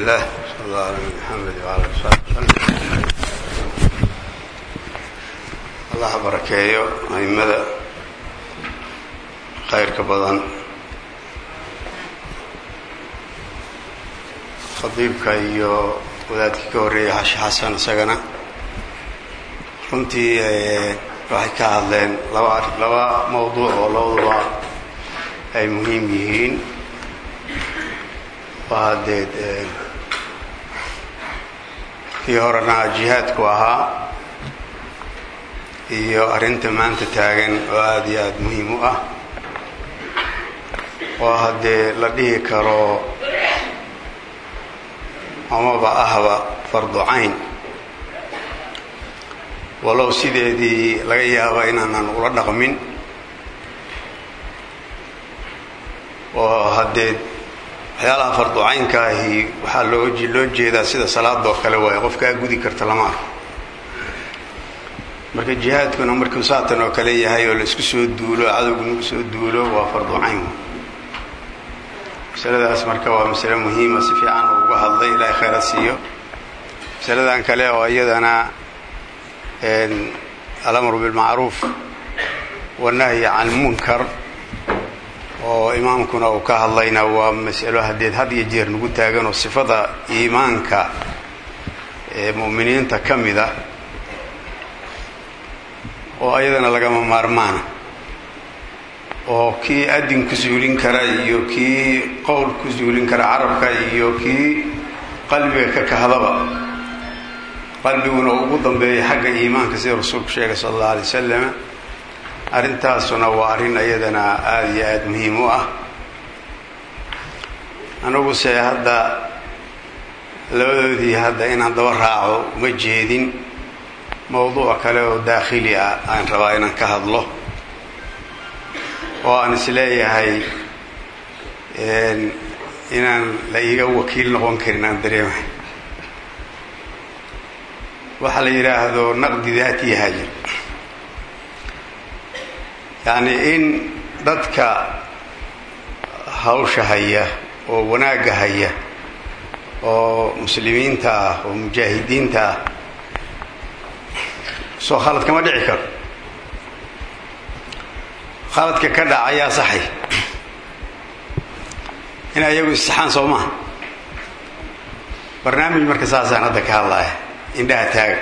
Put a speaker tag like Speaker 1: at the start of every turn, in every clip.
Speaker 1: الله صلى الله على محمد وعلى آله وصحبه وسلم allah ha barakeeyo aimada khayrka badan khadiibka iyo wadaadkii ka horreeyay xashi xasan isagana runtii waxay ka hadleen laba laba mawduuc oo labaduba ay muhiim yihiin waa hadeed kii horena jihaadku ahaa iyo arrinta maanta taagan oo aada iyo aada muhiim u ah oo haddee la dhihi karo amaba ahba fardu cayn walow sideedii laga yaaba inaanan ula dhaqmin oo haddee waxyaalaha fardu caynka ahi waxaa loo loo jeedaa sida salaadoo kale waaye qofkaa gudi karta lama arko marka jihaadkuna markuu saatan oo kale yahay oo la isku soo duulo cadowgu nagu soo duulo waa fardu cayn masaladaas marka waa masale muhiima si fiican uu uga hadlay ilaahay khayra siiyo masaladan kale oo iyadana alamru bilmacruuf wanahyi can munkar oo imaamkuna uu ka hadlayna waa masalo hadeed had iyo jeer nagu taagan oo sifada iimaanka ee mu'miniinta ka mida oo ayadana lagama maarmaana oo kii adin ku suulin kara iyo kii qowl ku suulin kara carabka iyo kii qalbiga ka kahdaba qalbiguna ugu dambeeya xagga iimaanka sida rasuulku sheegay sala allahu alay wasalam arrintaasuna waa arrin ayadana aada iyo aada muhiim u ah aniguse hadda labadoodii hadda inaan daba raaco uma jeedin mawduuc kale oo daakhili ah aan rabaa inaan ka hadlo oo aan isleeyahay inaan la iiga wakiil noqon karin aan dareemahay waxaa la yidhaahdo naqdi daati haajir yacni in dadka hawsha haya oo wanaagga haya oo muslimiinta ah oo mujaahidiinta ah soo khalad kama dhici karo khaladka ka dhaca ayaa saxay in ayagu issaxaan soo maha barnaamij marka saasaan hadda ka hadlaya indhaha taaga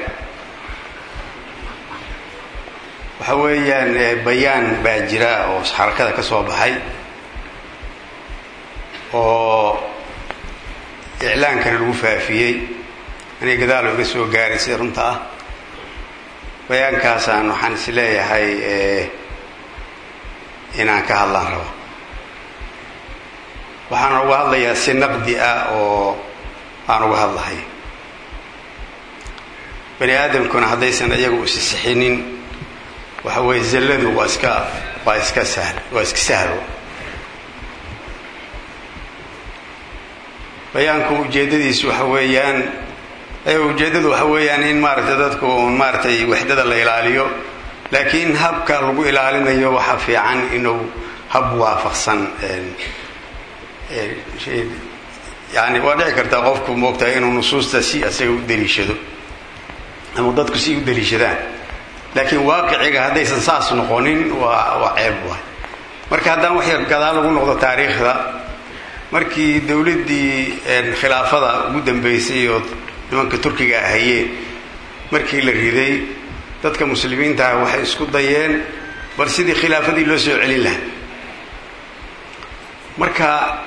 Speaker 1: waxa weeyaan bayaan baa jira oo xarakada ka soo baxay oo iclaankana lagu faafiyey anay gadaalo iga soo gaaray sida runta ah bayaankaasaan waxaan is leeyahay inaan ka hadlaan rabo waxaan uga hadlayaa si naqdi ah oo aan uga hadlahay bani aadamkuna haddaysan iyagu isi sixinin waxa weeye zalladu waa iska waa iska sahl waa iska sahlo bayaanku ujeeddadiisu waxa weeyaan ujeeddadu waxa weeyaan in maaragtay dadku un maaragtay waxdada la ilaaliyo laakiin habka lagu ilaalinayo waxaa fiican inuu hab waafaqsan yani waa dhici kartaa qofku moogtahay inuu nusuusta si asaga u daliishado ama dadku si u daliishadaan laakiin waaqiciga haddaysan saas noqonin waa waa ceeb waay marka haddaan wax yar gadaal lagu noqdo taariikhda markii dowladdii khilaafada ugu dambeysay oo nimanka turkiga ahayeen markii la riday dadka muslimiintaah waxay isku dayeen bal sidii khilaafadii loo soo celin lahaa marka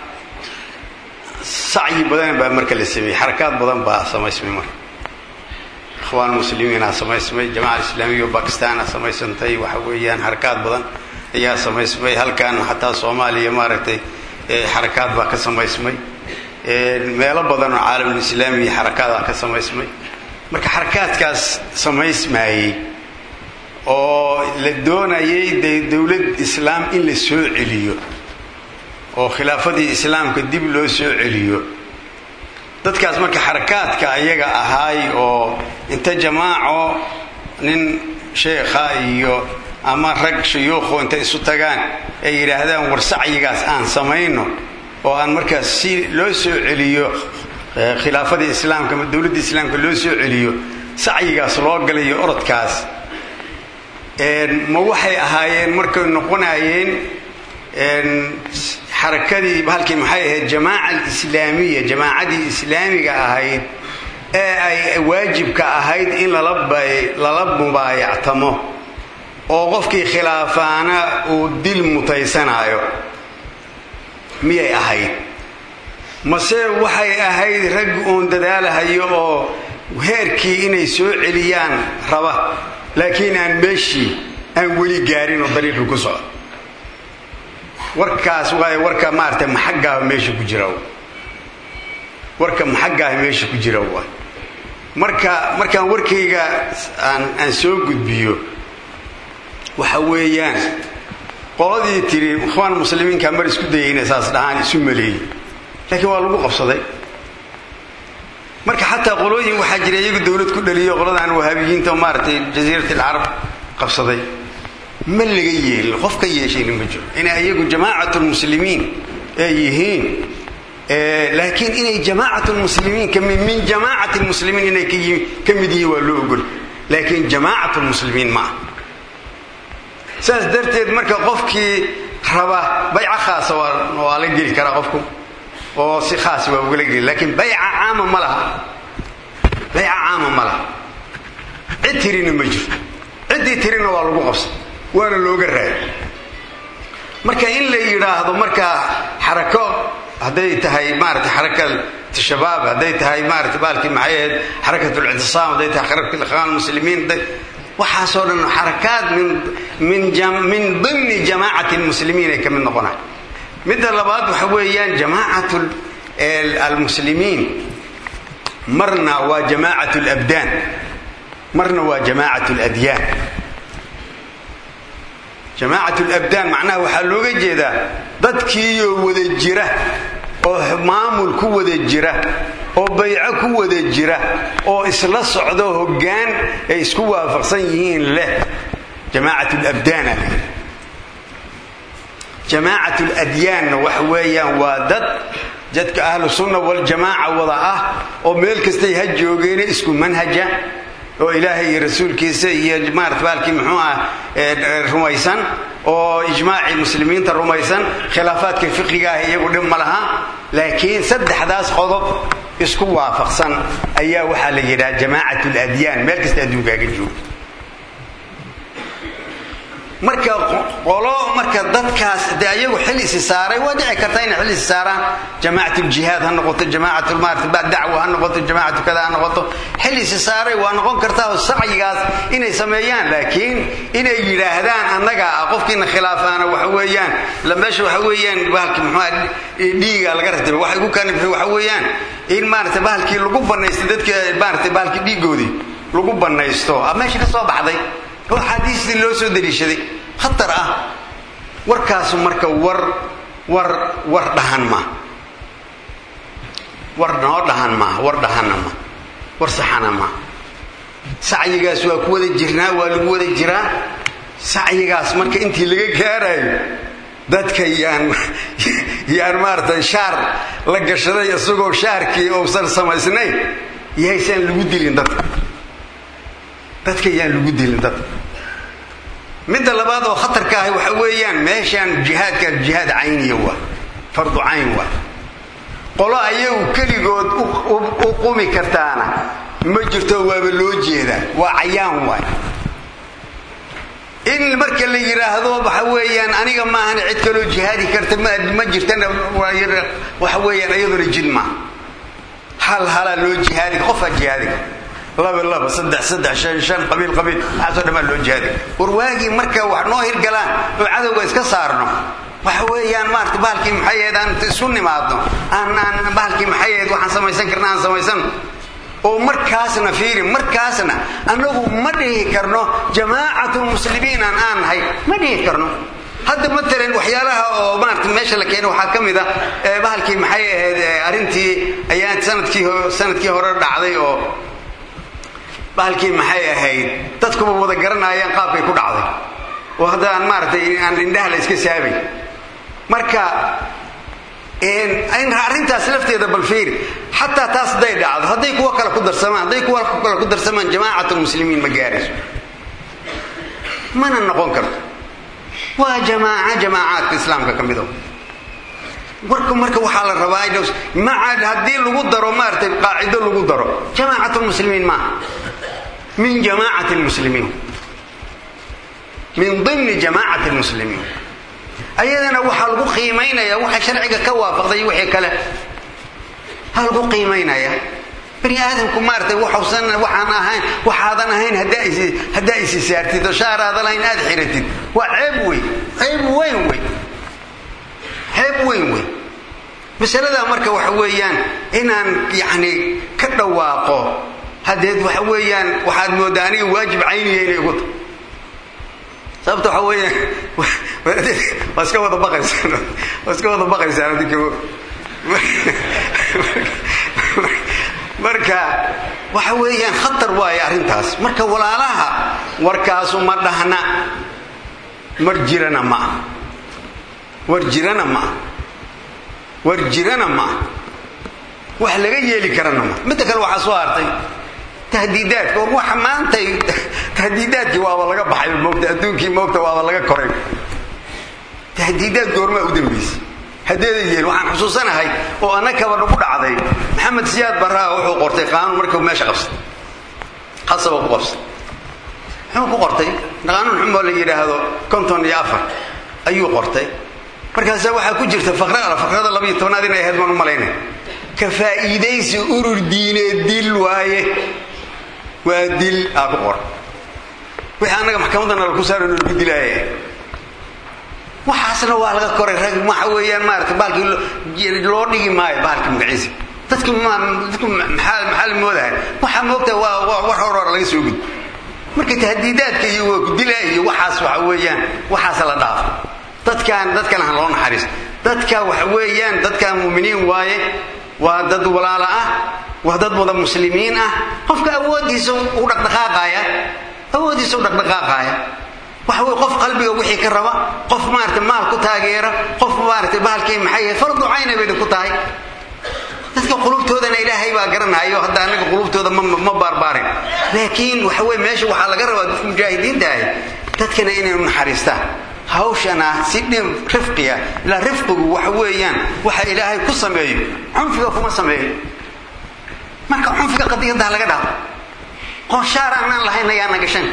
Speaker 1: sacyi badan baa marka la sameeyey xarakaad badan baa samaysmay marka ikhwaan muslimiinaa samaysmay jamaca islaamiya oo bakistaana samaysantay waxa weeyaan xarakaad badan ayaa samaysmay halkan xataa soomaaliya maaragtay xarakaad baa ka samaysmay meelo badan oo caalamulislaamiya xarakaadaa ka samaysmay marka xarakaadkaas samaysmaayey oo la doonayay dee dowlad islaam in la soo celiyo oo khilaafadii islaamka dib loo soo celiyo dadkaas marka xarakaadka ayaga ahaay oo inta jamaaco nin sheekha iyo ama rag shuyuukhu intay isu tagaan ay yidhaahdaan war sacyigaas aan samayno oo aan markaas si loo soo celiyo khilaafadii islaamka ama dowladda islaamka loo soo celiyo sacyigaas loo galayo orodkaas ma waxay ahaayeen markay noqonayeen xarakadii halkii maxay ahayd jamaaca alislaamiya jamaacadii islaamiga ahayd ee ay waajibka ahayd in lala mubaayactamo oo qofkii khilaafaana uu dil mutaysanaayo miyay ahayd mase waxay ahayd rag uun dadaalahayo oo heerkii inay soo celiyaan raba laakiin aan meeshii aan weli gaarin oo dariiqii ku socdo warkaas waay warka maarata maxaggaah meesha ku jira warka maxaggaah meesha ku jira waay marka markaan warkayga aan aan soo gudbiyo waxa weeyaan qoladii tiri ikhwaan muslimiinka mar isku dayay inay saas dhahaan isu maleeyey laakiin waa lagu qabsaday marka xataa qolooyin waxaa jira iyagu dowlad ku dhaliyo qoladan wahaabiyiinta oo maaragtay jasiirat alcarab qabsaday ma laga yeelin qof ka yeeshayna ma jiro inay iyagu jamaacat lmuslimiin ay yihiin laakiin inay jamaacat lmuslimiin min jamaacati lmuslimiin inay ka mid yihiin waa loo ogol laakiin jamaacat lmuslimiin ma ah saas darteed marka qofkii raba bayca khaasa waa la geli karaa qofku oo si khaas waa ugala geli laakiin bayca caama ma laha bayca caama ma laha cid tirina ma jirto ciddii tirina waa lagu qabsa waana looga raaya marka in la yidhaahdo markaa xarako hadday tahay maarata xaraka shabaab hadday tahay maarata baalkii maxay ahayd xarakat lictisaam hadday tahay xarakat ikhwaan muslimiin waxaasoo dhan xarakaad min dimni jamaacati lmuslimiin ay ka mid noqonay midda labaad waxa weeyaan jamaacat almuslimiin marna waa jamaacat labdaan marna waa jamaacat ladyaan jamaacat labdaan macnaha waxaa looga jeedaa dadkiiyoo wada jira oo maamul ku wada jira oo bayco ku wada jira oo isla socdo hoggaan ay isku waafaqsan yihiin leh jamaacat labdaana jamaacat ladyaanna waxa weeyaan waa dad jadka ahlu sunna waljamaaca wada ah oo meel kastay ha joogeene isku manhaja oo ilaahay iyo rasuulkiisa iyo maarata baalkii muxuu ah rumaysan oo ijmaacii muslimiinta rumaysan khilaafaadka fiqiga ah iyagu dhib ma laha laakiin saddexdaas qodob isku waafaqsan ayaa waxaa la yidhaha jamaacat ladyaan meel kasta adduunkaaga joogo marka qolo marka dadkaas de ayagu xil isi saaray waa dhici karta inay xil isi saaraan jamaacat ljihaad ha noqoto jamaacat maarata dacwa ha noqoto jamaacatu kada ha noqoto xil isi saaray waa noqon kartaa oo sacyigaas inay sameeyaan laakiin inay yidhaahdaan annaga ah qofkiina khilaafaana waxa weeyaan meesha waxa weeyaan bahalki muxua dhiiga laga ratibay waxay ku kanifay waxa weeyaan in maarata bahalkii lagu banaysto dadka maarata bahalkii dhiigoodii lagu banaysto meesha ka soo baxday oo axaadiistii loo soo daliishaday khatar ah warkaasu marka war war war dhahan maa war noo dhahan maa war dhahanna ma war saxana maa sacyigaas waa ku wada jirnaa waa lagu wada jiraa sacyigaas marka intii laga gaarayo dadka yaan yaan maaragtay shaar la gashaday isagoo shaarkii uusan samaysnayn yahaysaan lagu dilin dadka dadka yaan lagu dilin dadka midda labaad oo khatarka ahi waxa weeyaan meeshaan jihaadka jihaad cayniya waa fardu cayn waa qolo ayagu keligood u qumi kartaana ma jirto waaba loo jeedaa waa cayaan waay in marka la yidhaahdo waxa weeyaan aniga maahan cid kaloo jihaadi karta ma jirtana waxa weeyaan iyaduna jid maa hal halaa loo jihaadi qofaa jihaadi laba laba saddex saddex shan shan qabiil qabiil waxaasoo dhammaan loo jihaadi war waagii marka wax noo hirgalaan oo cadowga iska saarno waxa weeyaan maarata bahalkii maxay ahayd aan isu nimaadno aan aan bahalkii maxay ahayd waxaan samaysan karna aan samaysano oo markaasna fiiri markaasna annagu ma dhihi karno jamaacatlmuslimiin aan aan nahay ma dhihi karno hadda matalan waxyaalaha oo maarata meesha la keena waxaa ka mid a bahalkii maxay ahayd arrintii ayaa sanadkii sanadkii hore dhacday oo bahalkii maxay ahayd dadkuba wada garanaayaan qaabkay ku dhacday oo hadda aan maaratay aan indhaha la iska saabay marka arrintaas lafteeda bal fiiri xataa taas hadday dhacdo hadday kuwa kale ku darsamaan hadday kuwa kale ku darsamaan jamaacat lmuslimiin ma gaarayso mana noqon karto waa jamaaca jamaacaadka islaamka ka mido warka marka waxaa la rabaa maca haddii lagu daro maaratay qaacido lagu daro jamaacat lmuslimiin maaha min jamaacati lmuslimiin min dimni jamaacati lmuslimiin ayadana waxaa lagu qiimaynaya waxa sharciga ka waafaqday wixii kale ha lagu qiimaynaya bani aadamku maaratay waxusan waxaan ahayn waxaadan ahayn haddaa isi saartid oo shaaraadan lahayn aad xiratid waa ceeb wey ceeb weyn wey ceeb weyn wey masaladaa marka waxa weeyaan inaan yacni ka dhawaaqo haddeed waxa weeyaan waxaad mooddaa aniga waajib cayniya inay igu tahay sababta waxa weeyaan waa iska wada baqaysaan waa iska wada baqaysaan adinka marka waxa weeyaan khatar waaye arrintaas marka walaalaha warkaasu ma dhahna mar jirana ma ah war jirana ma ah war jirana ma ah wax laga yeeli karana ma midda kale waxaa soo hartay tahdiidaadka war waxa maantay tahdiidaadkii waaba laga baxay moogta adduunkii moogta waaba laga koray tahdiidaad goormaa u dambaysay haddeeda yeel waxaan xusuusanahay oo annakaba nagu dhacday maxamed siyaad barraa wuxuu qortay qaanuun markuu meesha qabsay khasaba ku qabsay muxuu ku qortay qaanuun xumoo la yidhaahdo konton iyo afar ayuu qortay markaasaa waxaa ku jirta faqra faqrada labayo tobnaad inay ahayd baan u malaynay ka faa'iidaysi urur diineed dil waaye waa dil aa ku qoran wixii annaga maxkamaddana laku saaro lagu dilaaya waxaasna waa laga koray rag waxa weeyaan maarata baalkii loo dhigi maayo baalka magaciisa dadki dadku maxaa la moodahay waxaa moogta waa war hor hor laga soo gud marka tahdiidaadka iyo waa kudila iyo waxaas waxa weeyaan waxaas la dhaafo dadkaan dadkana ha loo naxariisto dadka waxa weeyaan dadkaan muuminiin waaye waa dad walaala ah waa dad wada muslimiin ah qofka awooddiisa u dhaqdhaqaaqaaya awooddiisa u dhaqdhaqaaqaaya waxa wey qof qalbiga wixii ka raba qof maarata maal ku taageera qof maarata bahalkii maxay yahay fardu cayna bayna ku tahay dadka qulubtoodana ilaahay baa garanayo hadda anaga qulubtooda ma baarbaarin laakiin waxa wey meesha waxaa laga rabaa dadka mujaahidiinta ahi dadkana inaynu naxariistaan hawshana si dhib rifqiya ilaa rifqigu waxa weeyaan waxa ilaahay ku sameeyo cunfiga kuma sameeyo marka cunfiga qadiyadda laga dhaafo qof shaar aanaan lahayn ayaana gashan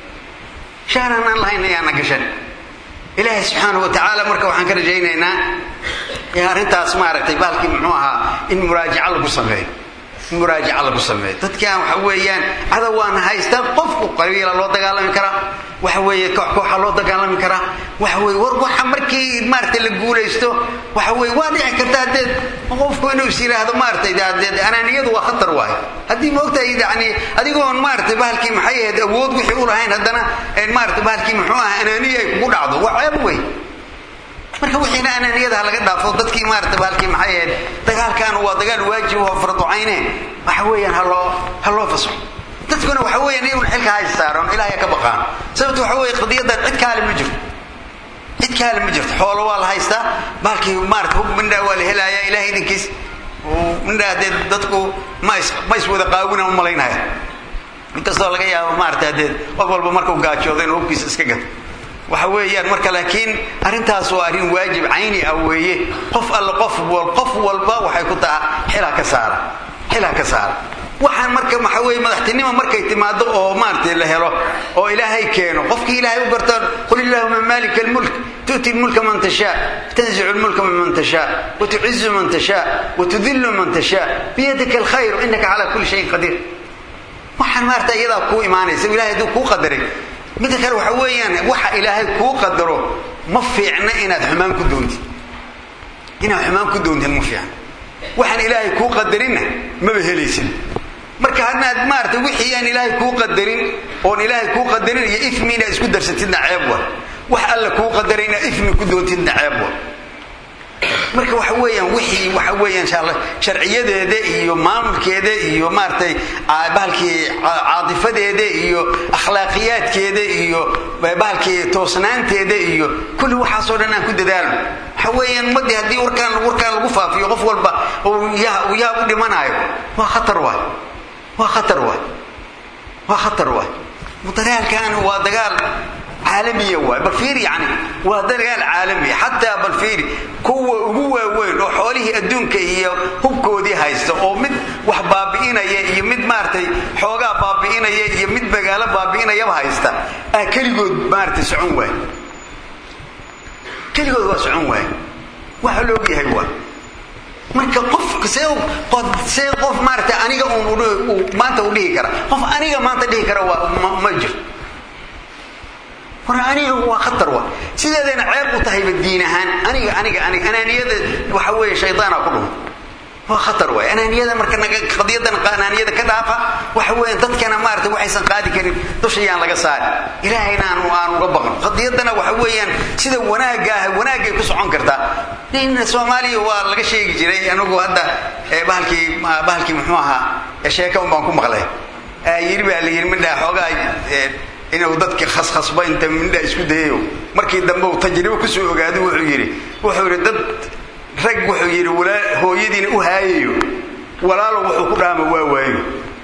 Speaker 1: shaar aanaan lahayn ayaana gashan ilaahay subxaanahu wa tacaala marka waxaan ka rajaynaynaa arrintaas maaragtay baalkii muxuu ahaa in muraajaca lagu sameeyo in muraajaca lagu sameeyo dadkan waxa weeyaan cadow waana haystaan qofku qabiila loo dagaalami karaa waxa weeye koox kooxa loo dagaalami karaa waxa weye war waxa markii maaragtay la guulaysto waxa weye waa dhici karta haddee qofku inuu is yidhaahdo maaratay dee anaaniyadu waa khatar waayo haddii moogtahay yani adigoon maaratay bahalkii maxay ahayd awood wixii u lahayn haddana maaratay bahalkii muxuu aha anaaniya ay kugu dhacdo waa ceeb wey marka wixiina anaaniyada laga dhaafo dadkii maarata baalkii maxay ahayd dagaalkaanu waa dagaal waajib oo farducayne waxa weeyaan haloo ha loo fasaxo dadkuna waxa weeyaan iyaguna xilka hays saaran ilaahay ka baqaan sababta waxa weeye qadiyadan cid kaale ma jirto cid kaale ma jirto xoolo waa la haystaa baalkii maarata hub mindhaa waa la helaaya ilahay idinkiis mindhaa dee dadku mas ma is wada qaawina u malaynaya inkastoo laga yaabo maarata dee qof walba markuu gaajoodo inuu hubkiisa iska gato waxa weeyaan marka laakiin arrintaas waa arrin waajib cayni ah weeye qof alle qof qof walba waxay ku taha xilaa ka saara xilaa ka saara waxaan marka waxa weeye madaxtinimo markay timaado oo maaragtay la helo oo ilaahay keeno qofkii ilaahay u gartaan qul illahuma malika almulk tu'ti lmulka man tashaa tanzicu lmulka miman tashaa watucizu man tashaa watudillu man tashaa biyadika alkhayr innaka calaa kulli shayin qadiir waxaan maarata iyadaa kuu imaanaysa ilahay hadduu kuu qadaray midda kale waxa weeyaan waxa ilaahay kuu qadaro ma fiicna inaad xumaan ku doontid inaad xumaan ku doontid ma fiicna waxaan ilaahay kuu qadarinna maba helaysid marka hadnaad maarata wixii aan ilaahay kuu qadarin oon ilaahay kuu qadarin iyo ifmi inaad isku darsatidna ceeb wa wax alla kuu qadaray inaad ifmi ku doontidna ceeb wa marka waxa weeyaan wixii waxa weeyaan sharciyadeeda iyo maamulkeeda iyo maaragtay bahalkii caadifadeeda iyo akhlaaqiyaadkeeda iyo bahalkii toosnaanteeda iyo kulli waxaasoo dhan aan ku dadaalno waxa weeyaan ummadii haddii warkaan warkaan lagu faafiyo qof walba yaa yaa u dhimanaayo waa khatar waay waa khatar waay waa khatar waay dagaalkan waa dagaal caalamiya waay bal fiir yani waa dagaal caalamiya xataa bal fiiri kuwa ugu waaweyn oo xoolihii adduunka iyo hubkoodii haysta oo mid wax baabi'inaya iyo mid maaragtay xoogaa baabi'inaya iyo mid magaalo baabi'inayaba haysta aa keligood maaragtay socon waay keligood waa socon waay waxa la og yahay waa marka qof see see qof maaragtay aniga uun maanta u dhihi kara qof aniga maanta dhihi kara waa ma jiro war aniga waa khatar wa sideedayna ceeb u tahayba diin ahaan aniga aniga aniga anaaniyada waxa weeye shaydaana ku dhumo waa khatar waay anaaniyada marka naga qadiyadana anaaniyada ka dhaafa waxa weeye dadkana maaragtay waxaysan qaadi karin dushayaan laga saari ilaahayna aan aan uga baqno qadiyadana waxa weeyaan sida wanaagga ah wanaagay ku socon kartaa nin soomaaliya waa laga sheegi jiray anigu hadda bahalkii bahalkii muxuu ahaa sheeka un baan ku maqlay yiri baa la yiri midhaa xoogaa inuu dadka khaskhasba inta mindha isku dayayo markii dambe uu tajribo kusoo ogaado wuxuu yidhi wuxuu yidhi dad rag wuxuu yidhi hooyadiina u haayayo walaalo wuxuu ku dhaama waa waayo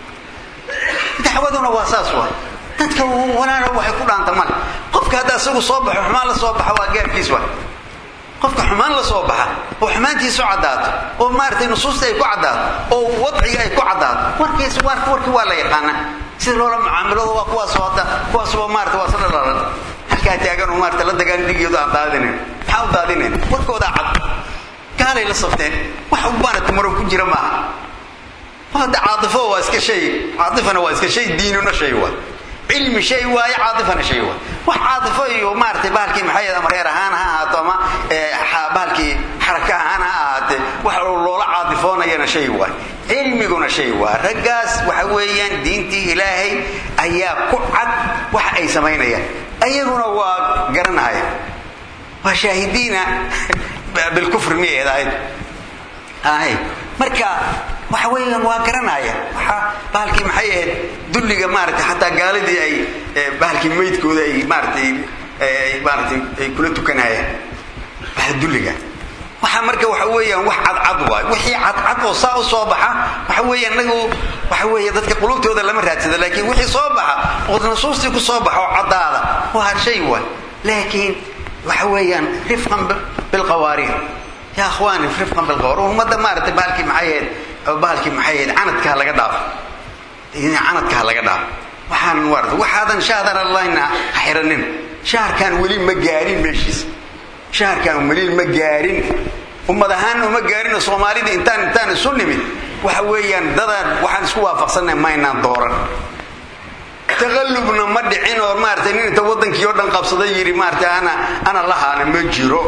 Speaker 1: dacwaduna waa saas wa dadka walaalo waxay ku dhaanta male qofka hadda isagu soo baxo xumaan la soo baxa waa gaabkiis wa qofka xumaan la soo baxa oo xumaantiisu caddaato oo maaragtay nusuusta ay ku caddaato oo wadciga ay ku caddaato warkiis warkii waa la yaqaana sida loola mucaamilado waa kuwaasoo hadda kuwaasoo maarata waa sala dhalan halkaa taaganoo maarata la dagaan dhigiyooda aan daadinayn maxaa u daadinayn warkoodaa cad gaalay la safteen wax maarata marow ku jira maaha hadda caatifo waa iska shay caatifana waa iska shay diinuna shay waa cilmi shay waaye caatifana shay waa wax caatifo iyo maaratay bahalkii maxay ama reer ahaan ha ahaato ama bahalkii xaraka ahaan ha ahaatee wax loola caatifoonayana shay waay cilmiguna shay waa raggaas waxa weeyaan diintii ilaahay ayaa ku cad wax ay samaynayaan ayaguna waa garanahaya waa shaahidiina bilkufri miyay ahayd ahay marka waxa weeyaan waa garanaya waxa bahalkii maxay ahayd dulliga maaragtay xataa gaaladii ay bahalkii maydkooda ay maaratay maaratay ay kula tukanayaan waxa dulliga waxa marka waxa weeyaan wax cadcad waay wixii cadcad oo saa u soo baxa waxa weeye inagu waxa weeye dadka qulubtooda lama raadsada laakiin wixii soo baxa oo nusuustii ku soo baxa oo caddaada waa shay waay laakiin waxa weeyaan rifqan bilqawaariir ya akhwaani rifqan bilqawaariir ummadda maaragtay bahalkii maxay ahayd bahalkii maxay ahayd canadkaa laga dhaafo canadkaa laga dhaafo waxaan waarta waxaadan shahdan allahna ha xiranin shaharkan weli ma gaarin meeshiisa shaharkan weli ma gaarin ummad ahaan uma gaarinoo soomaalida intaan intaan isu nimid waxa weeyaan dadaan waxaan isku waafaqsannahay maynaan dooran taqallubna ma dhicin oo maaratay nin inta waddankii oo dhan qabsada yidhi maaratay ana ana lahaana ma jiro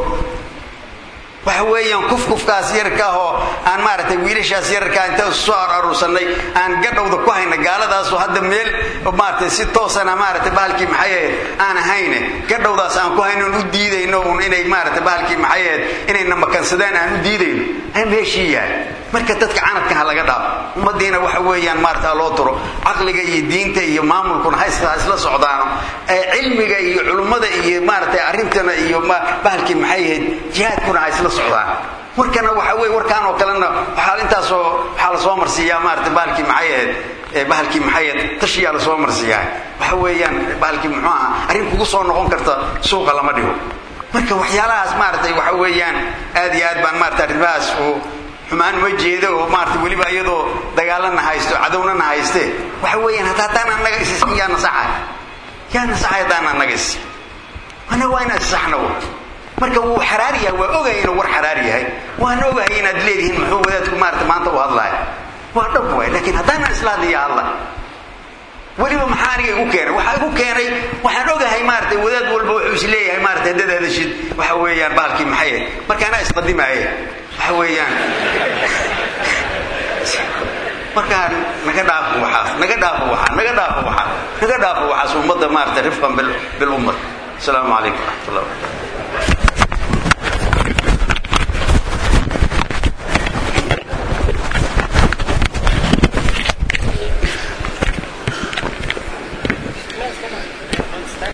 Speaker 1: waxa weeyaan kufkufkaas yarka ahoo aan maaragtay wiilashaas yararkaa inta soo aruursanay aan gadhowda ku hayna gaaladaasoo hadda meel maaratay si toosana maaratay bahalkii maxay ahayd aan ahayne gadhowdaas aan ku hayno u diidayno un inay maaratay bahalkii maxay ahayd inayna makansadaan aan u diidayno ay meeshii yahay marka dadka canadka ha laga dhaafo ummadiina waxa weeyaan maarata loo turo caqliga iyo diinta iyo maamulkuna ha isla socdaano cilmiga iyo culummada iyo maaratay arrintana iyo bahalkii maxay ahayd jihaadkuna ha isla socdaan warkana waxa weye warkaan oo kalena waxaa intaasoo waxaa lasoo marsiiyaa maarata bahalkii maxay ahayd bahalkii maxay ahayd tashiyaa lasoo marsiiyaa waxa weeyaan bahalkii muxuu aha arrin kugu soo noqon karta suuqa lama dhigo marka waxyaalahaas maaratay waxa weeyaan aad iyo aad baan maarata arrimahaas oo xumaan ma jeedo oo maarata weliba iyadoo dagaalana haysto cadowna na hayste waxa weeyaan hataa haddaan annaga isisin yaa nasaxay yaa nasaxay haddaan annaga isi annaga waa inaan isaxna marka wuu xaraar yahay waa ogahay inuu war xaraar yahay waan ogahay inaad leedihiin muxuu wadaadku maarata maanta u hadlaaya waa dhab waay laakiin haddaanan isla hadliya hadla weliba maxaa aniga igu keenay waxaa igu keenay waxaan ogahay maaratay wadaad walba wuxuu is leeyahay maarata haddaad hadashid waxa weeyaan baalkii maxay ahayd marka anaa isqadimaaye waxa weeyaan markaa naga dhaafo waxaas naga dhaafo waxaa naga dhaafo waxaa naga dhaafo waxaas ummadda maarata rifqan bilummat asalaamu calaykum waraxmat ullah barakatu